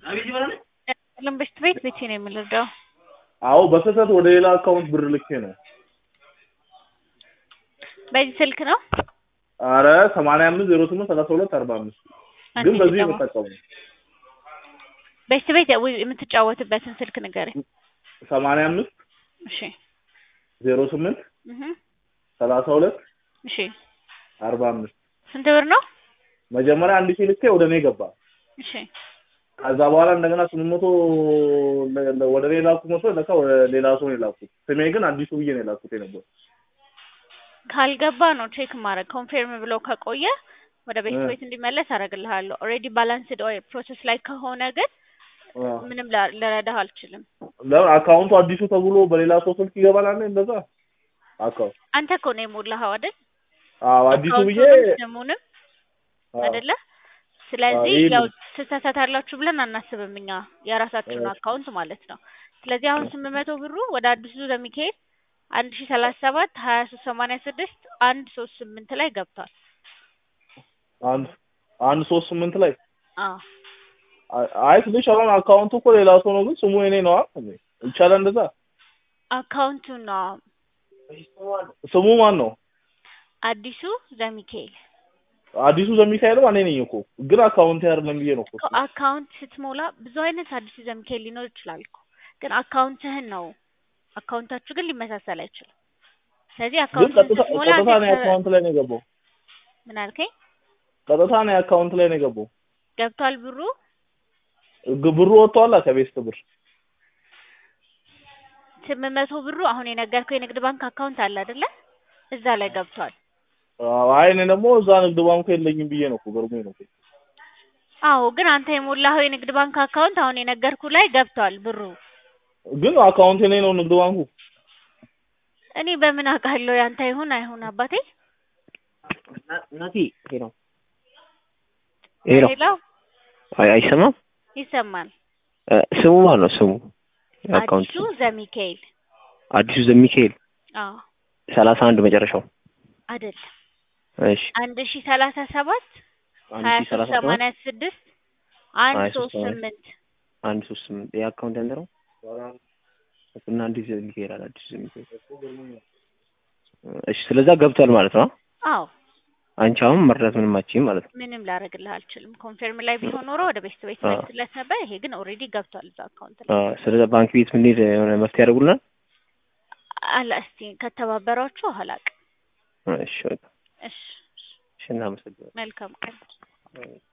ልንብሽት ቤት ቤቴ ነው የምልርዳው አዎ በስህተት ወደ ሌላ አካውንት ብር ልኬ ነው። በዚህ ስልክ ነው አረ ሰማንያ አምስት ዜሮ ስምንት ሰላሳ ሁለት አርባ አምስት ግን አንዴ በዚህ ልጠቀመው። የምጠቀሙ በዚህ ቤት የምትጫወትበትን ስልክ ንገረኝ። ሰማንያ አምስት እሺ ዜሮ ስምንት እህ ሰላሳ ሁለት እሺ አርባ አምስት ስንት ብር ነው? መጀመሪያ አንድ ሺህ ልኬ ወደ እኔ ገባ። እሺ ከዛ በኋላ እንደገና ስምንት መቶ ለ- ለ- ወደ ሌላ ላኩ መስሎ ለካ ወደ ሌላ ሰው ነው የላኩት። ስሜ ግን አዲሱ ብዬ ነው የላኩት የነበረው። ካልገባ ነው ቼክ ማድረግ። ኮንፊርም ብሎ ከቆየ ወደ ቤት እ። ቤት እንዲመለስ አደርግልሃለሁ። ኦልሬዲ ባላንስድ ኦር ፕሮሰስ ላይ ከሆነ ግን አዎ። ምንም ላ- ልረዳህ አልችልም። ለምን አካውንቱ አዲሱ ተብሎ በሌላ ሰው ስልክ ይገባል አለ እንደዛ አካውንት አንተ እኮ ነው የሞላኸው አይደል? አዎ አዲሱ ብዬ አካውንቱንም ስሙንም አዎ። አይደለ? ስለዚህ ይሄን- ያው ትሳሳታላችሁ ብለን አናስብም እኛ የራሳችሁን እሺ። አካውንት ማለት ነው። ስለዚህ አሁን ስምንት መቶ ብሩ ወደ አዲሱ ዘሚካኤል አንድ ሺ ሰላሳ ሰባት ሀያ ሶስት ሰማንያ ስድስት አንድ ሶስት ስምንት ላይ ገብቷል። አንድ አንድ ሶስት ስምንት ላይ አዎ አይ- አይ ትንሽ አሁን አካውንቱ እኮ ሌላ ሰው ነው ግን ስሙ የኔ ነው አይደል? ይቻላል እንደዛ አካውንቱ ነው ስሙ ማን ነው? አዲሱ ዘሚካኤል አዲሱ ዘሚካኤል እኔ ነኝ እኮ ግን አካውንት አይደለም ብዬ ነው እኮ እኮ አካውንት ስትሞላ ብዙ አይነት አዲሱ ዘሚካኤል ሊኖር ይችላል እኮ ግን አካውንትህን ነው አካውንታችሁ ግን ሊመሳሰል አይችልም። ስለዚህ ግን አካውንትህን ቀጥታ ስትሞላ ቀጥታ ነው ቴክስት- አካውንት ላይ ነው የገባው። ምን አልከኝ? ቀጥታ ነው አካውንት ላይ ነው የገባው። ገብቷል ብሩ ግ- ብሩ ወጥቷል ከቤስት ብር ስምንት መቶ ብሩ አሁን የነገርከው የንግድ ባንክ አካውንት አለ አይደለ? እዛ ላይ ገብቷል። አዎ፣ አይ እኔ ደግሞ እዛ ንግድ ባንኩ የለኝም ብዬ ነው እኮ ገርሞኝ ነው እኮ። አዎ ግን አንተ የሞላኸው የንግድ ባንክ አካውንት አሁን የነገርኩ ላይ ገብቷል ብሩ። ግን አካውንት የኔ ነው ንግድ ባንኩ እኔ በምን አውቃለሁ ያንተ ይሁን አይሁን አባቴ? ናቲ ሄሎ ሄሎ ሌላው አይ አይሰማም ይሰማል። እ፣ ስሙ ማን ነው ስሙ አካውንት አዲሱ ዘሚካኤል አዲሱ ዘሚካኤል አዎ ሰላሳ አንድ መጨረሻው አይደለም እሺ አንድ ሺ ሰላሳ ሰባት አንድ ሀያ ሺህ ሶስት ሰላሳ ሰባት ሰማንያ ስድስት አንድ ሀያ ሶስት ሶስት ሰማንያ ስምንት አንድ ሶስት ስምንት ይህ አካውንት ያንተ ነው እና አዲስ ዘሚካኤል አለ አዲሱ ዘሚካኤል እሺ ስለዛ ገብቷል ማለት ነው አዎ አንቺ አሁን መርዳት ምንም አትችይም ማለት ነው ምንም ላደርግልህ አልችልም። ኮንፊርም ላይ ቢሆን ኖሮ ወደ ቤት ቤት አዎ። መልስለት ነበር። ይሄ ግን ኦልሬዲ ገብቷል እዛ አካውንት ላይ አዎ ስለዛ ባንክ ቤት ምንሄድ የሆነ መፍትሄ ያደርጉልናል አላ እስቲ ከተባበሯችሁ አላውቅም። እሺ በቃ እሺ እሺ እናመሰግናለን መልካም ቀን። አዎ።